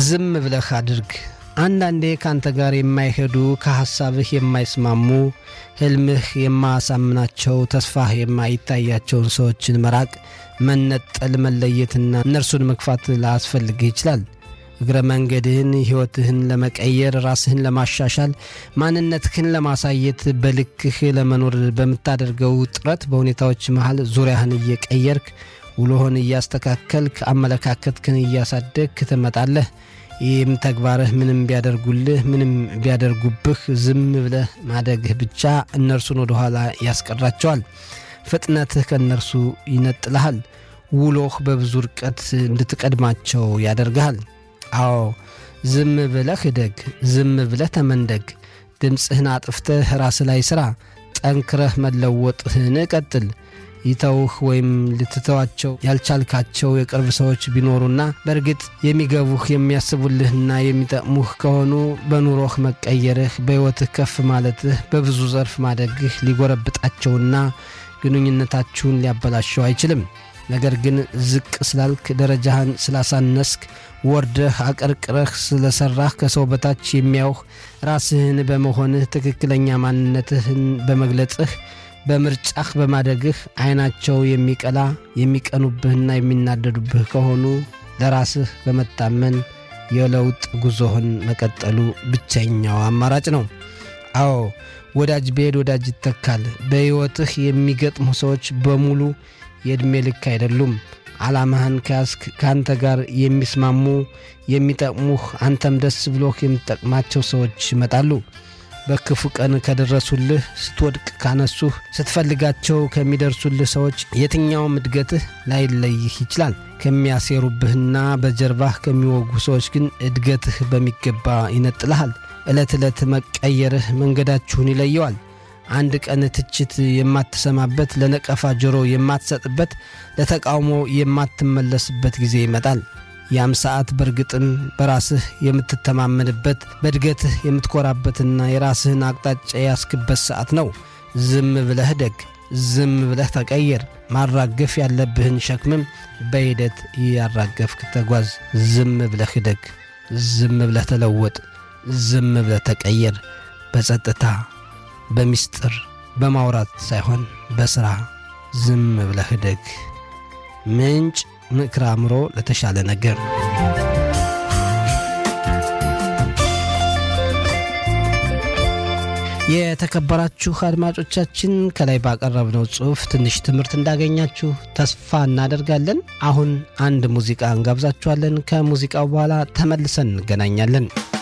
ዝም ብለህ አድርግ። አንዳንዴ ካንተ ጋር የማይሄዱ ከሐሳብህ የማይስማሙ ሕልምህ የማያሳምናቸው ተስፋህ የማይታያቸውን ሰዎችን መራቅ፣ መነጠል፣ መለየትና እነርሱን መግፋት ላያስፈልግህ ይችላል። እግረ መንገድህን ሕይወትህን ለመቀየር ራስህን ለማሻሻል ማንነትህን ለማሳየት በልክህ ለመኖር በምታደርገው ጥረት በሁኔታዎች መሃል ዙሪያህን እየቀየርክ ውሎህን እያስተካከልክ አመለካከትህን እያሳደግክ ትመጣለህ። ይህም ተግባርህ ምንም ቢያደርጉልህ ምንም ቢያደርጉብህ ዝም ብለህ ማደግህ ብቻ እነርሱን ወደ ኋላ ያስቀራቸዋል። ፍጥነትህ ከእነርሱ ይነጥልሃል። ውሎህ በብዙ ርቀት እንድትቀድማቸው ያደርግሃል። አዎ ዝም ብለህ እደግ፣ ዝም ብለህ ተመንደግ። ድምፅህን አጥፍተህ ራስህ ላይ ሥራ። ጠንክረህ መለወጥህን ቀጥል። ይተውህ ወይም ልትተዋቸው ያልቻልካቸው የቅርብ ሰዎች ቢኖሩና በእርግጥ የሚገቡህ የሚያስቡልህና የሚጠቅሙህ ከሆኑ በኑሮህ መቀየርህ፣ በሕይወትህ ከፍ ማለትህ፣ በብዙ ዘርፍ ማደግህ ሊጎረብጣቸውና ግንኙነታችሁን ሊያበላሸው አይችልም። ነገር ግን ዝቅ ስላልክ፣ ደረጃህን ስላሳነስክ፣ ወርደህ አቀርቅረህ ስለሠራህ ከሰው በታች የሚያውህ ራስህን በመሆንህ ትክክለኛ ማንነትህን በመግለጽህ በምርጫህ በማደግህ ዓይናቸው የሚቀላ የሚቀኑብህና የሚናደዱብህ ከሆኑ ለራስህ በመታመን የለውጥ ጉዞህን መቀጠሉ ብቸኛው አማራጭ ነው። አዎ ወዳጅ ብሄድ ወዳጅ ይተካል። በሕይወትህ የሚገጥሙ ሰዎች በሙሉ የዕድሜ ልክ አይደሉም። ዓላማህን ከያዝክ ከአንተ ጋር የሚስማሙ የሚጠቅሙህ፣ አንተም ደስ ብሎህ የምትጠቅማቸው ሰዎች ይመጣሉ። በክፉ ቀን ከደረሱልህ፣ ስትወድቅ ካነሱህ፣ ስትፈልጋቸው ከሚደርሱልህ ሰዎች የትኛውም እድገትህ ላይለይህ ይችላል። ከሚያሴሩብህና በጀርባህ ከሚወጉ ሰዎች ግን እድገትህ በሚገባ ይነጥልሃል። ዕለት ዕለት መቀየርህ መንገዳችሁን ይለየዋል። አንድ ቀን ትችት የማትሰማበት፣ ለነቀፋ ጆሮ የማትሰጥበት፣ ለተቃውሞ የማትመለስበት ጊዜ ይመጣል። ያም ሰዓት በእርግጥም በራስህ የምትተማመንበት በእድገትህ የምትኮራበትና የራስህን አቅጣጫ ያስክበት ሰዓት ነው። ዝም ብለህ ደግ፣ ዝም ብለህ ተቀየር። ማራገፍ ያለብህን ሸክምም በሂደት ያራገፍክ ተጓዝ። ዝም ብለህ ደግ፣ ዝም ብለህ ተለወጥ፣ ዝም ብለህ ተቀየር። በጸጥታ በሚስጥር በማውራት ሳይሆን በሥራ ዝም ብለህ ደግ። ምንጭ ምክረ አእምሮ ለተሻለ ነገር። የተከበራችሁ አድማጮቻችን ከላይ ባቀረብነው ጽሑፍ ትንሽ ትምህርት እንዳገኛችሁ ተስፋ እናደርጋለን። አሁን አንድ ሙዚቃ እንጋብዛችኋለን። ከሙዚቃው በኋላ ተመልሰን እንገናኛለን።